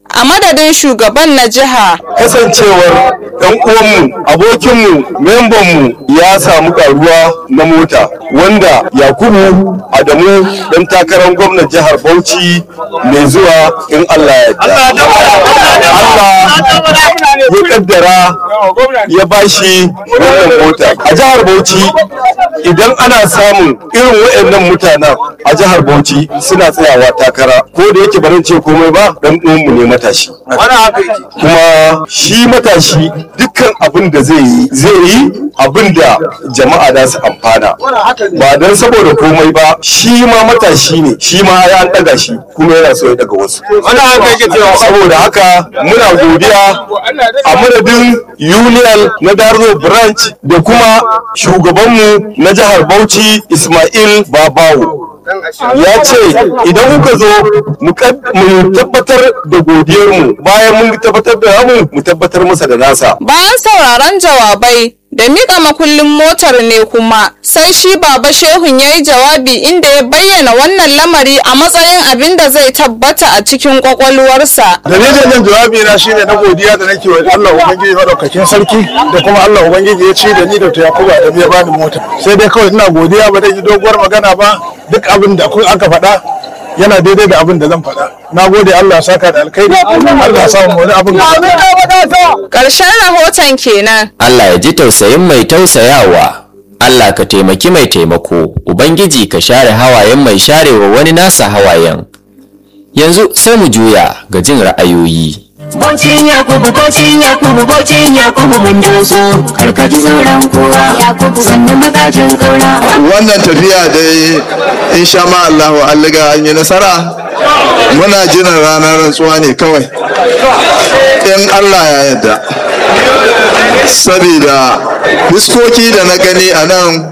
a madadin shugaban na jiha kasancewar ɗan uwanmu abokinmu membanmu ya samu karuwa na mota wanda yakubu adamu ɗan takarar gwamnan jihar bauchi mai zuwa in allah ya yarda allah ya kaddara ya bashi wannan mota a jihar bauchi idan ana samun irin waɗannan mutanen a jihar bauchi suna tsayawa takara ko da yake barin ce komai ba dan uwanmu ne matashi kuma shi matashi dukkan abin da zai yi zai yi abin da jama'a za su amfana ba don saboda komai ba shi ma matashi ne shi ma ya an daga shi kuma yana so ya daga wasu saboda haka muna godiya a madadin union na darzo branch da kuma shugabanmu na jihar bauchi ismail babawo ya ce idan kuka zo mu tabbatar da godiyarmu bayan mun tabbatar da mu mu tabbatar masa da nasa bayan sauraron jawabai da miƙa makullin motar ne kuma sai shi baba shehun ya yi jawabi inda ya bayyana wannan lamari a matsayin abin da zai tabbata a cikin kwakwalwarsa dalilin yin jawabi na shine na godiya da nake wa Allah ubangiji madaukakin sarki da kuma Allah ubangiji ya ce da ni da Yakubu da ya bani mota sai dai kawai ina godiya ba zan yi doguwar magana ba duk abin da aka faɗa yana daidai da abin da zan faɗa na gode Allah saka da alkhairi Allah samu wani abin ƙarshen rahoton kenan Allah ya ji tausayin mai tausayawa Allah ka taimaki mai taimako Ubangiji ka share hawayen mai sharewa wani nasa hawayen yanzu sai mu juya ga jin ra'ayoyi Bocin Yakubu, bocin Yakubu, bocin Yakubu mun doso, karkaji sauran kowa, Yakubu sannan magajin kaura. wannan tafiya dai insha ma Allahu an liga an yi nasara muna jiran ranar rantsuwa ne kawai in Allah ya yarda saboda fiskoki da na gani a nan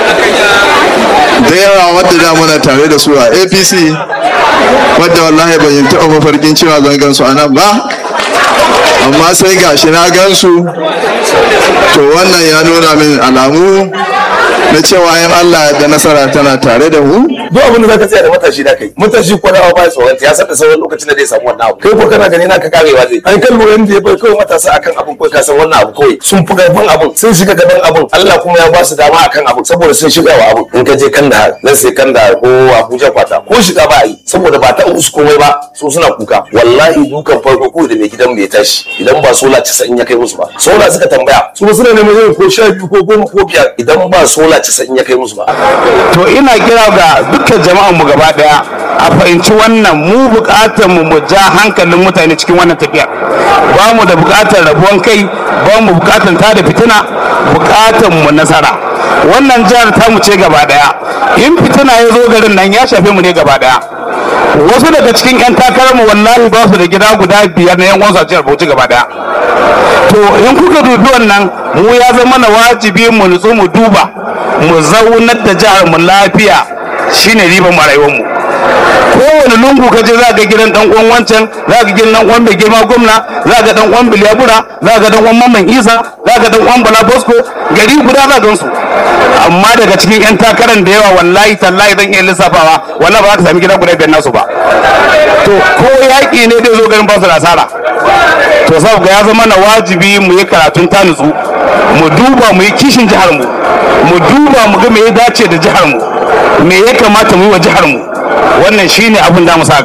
da yawa wadda da muna tare da su a apc wadda wallahi ban yi taɓa mafarkin cewa zan gansu a nan ba amma sai gashi na gansu to wannan ya nuna min alamu na cewa yin Allah da nasara tana tare da mu duk abin da zaka tsaya da matashi da kai matashi ko da ba tsoron ya san da sauran lokacin da zai samu wannan abu kai ko kana gani naka karewa zai an kan lura da ya bai kawai matasa akan abin ko ka san wannan abu kawai sun fi gaban abin sun shiga gaban abin Allah kuma ya ba su dama akan abin saboda sun shiga wa abin in ka je Kandahar nan sai Kandahar ko Abuja kwata ko shiga ba yi saboda ba ta musu komai ba su suna kuka wallahi dukan farko ko da mai gidan bai tashi idan ba sola 90 ya kai musu ba sola suka tambaya su suna neman yin ko sha biyu ko goma ko biyar idan ba sola 90 ya kai musu ba to ina kira ga dukkan jama'an mu gaba daya a fahimci wannan mu bukatar mu mu ja hankalin mutane cikin wannan tafiya ba mu da bukatar rabuwan kai ba mu bukatar ta da fitina bukatar mu nasara wannan jihar ta mu ce gaba daya in fitina ya zo garin nan ya shafe mu ne gaba daya wasu daga cikin 'yan takararmu wallahi ba su da gida guda biyar na yan wasu a jihar bauchi gaba daya to in kuka dubi wannan mu ya zama na wajibi mu nutsu mu duba mu zaunar da jihar mu lafiya shine riban mu rayuwar mu kowane lungu ka je za ga gidan dan uwan wancan za ga gidan dan uwan mai girma gwamna za ga dan uwan biliyabura za ga dan uwan mamman isa za ga dan uwan bala bosco gari guda za ga su amma daga cikin yan takarar da yawa wallahi tallahi zan iya lissafawa wallahi ba za ka sami gida guda biyar nasu ba to ko yaƙi ne zai zo garin ba su da asara to saboda ya zama na wajibi mu yi karatun ta nutsu mu duba mu yi kishin jihar mu mu duba mu ga me ya dace da jihar mu me ya kamata mu yi wa jihar mu wannan shine abin da mu sa gaba